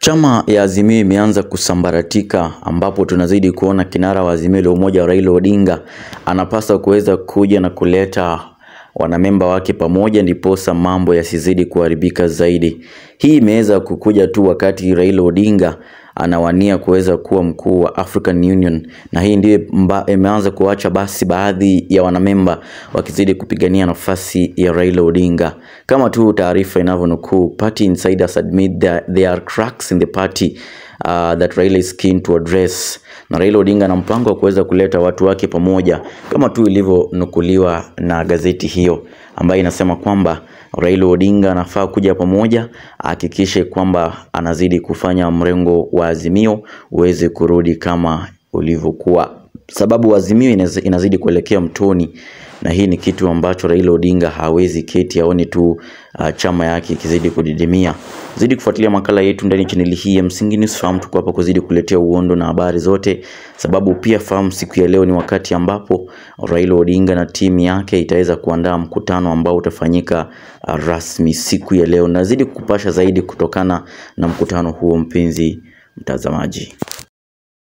Chama ya Azimio imeanza kusambaratika ambapo tunazidi kuona kinara wa Azimio la Umoja Raila Odinga anapaswa kuweza kuja na kuleta wanamemba wake pamoja ndiposa mambo yasizidi kuharibika zaidi. Hii imeweza kukuja tu wakati Raila Odinga anawania kuweza kuwa mkuu wa African Union na hii ndiyo imeanza kuacha basi baadhi ya wanamemba wakizidi kupigania nafasi ya Raila Odinga. Kama tu taarifa inavyonukuu, party insiders admit that there are cracks in the party uh, that Raila is keen to address. Na Raila Odinga na mpango wa kuweza kuleta watu wake pamoja kama tu ilivyonukuliwa na gazeti hiyo ambayo inasema kwamba Raila Odinga anafaa kuja pamoja, ahakikishe kwamba anazidi kufanya mrengo wa Azimio uweze kurudi kama ulivyokuwa, sababu Azimio inazidi kuelekea mtoni, na hii ni kitu ambacho Raila Odinga hawezi keti aone tu uh, chama yake ikizidi kudidimia. Zidi kufuatilia makala yetu ndani chaneli hii ya Msingi News. Fahamu tuko hapa kuzidi kuletea uondo na habari zote, sababu pia fahamu siku ya leo ni wakati ambapo Raila Odinga na timu yake itaweza kuandaa mkutano ambao utafanyika uh, rasmi siku ya leo. Nazidi kukupasha zaidi kutokana na mkutano huo, mpenzi mtazamaji.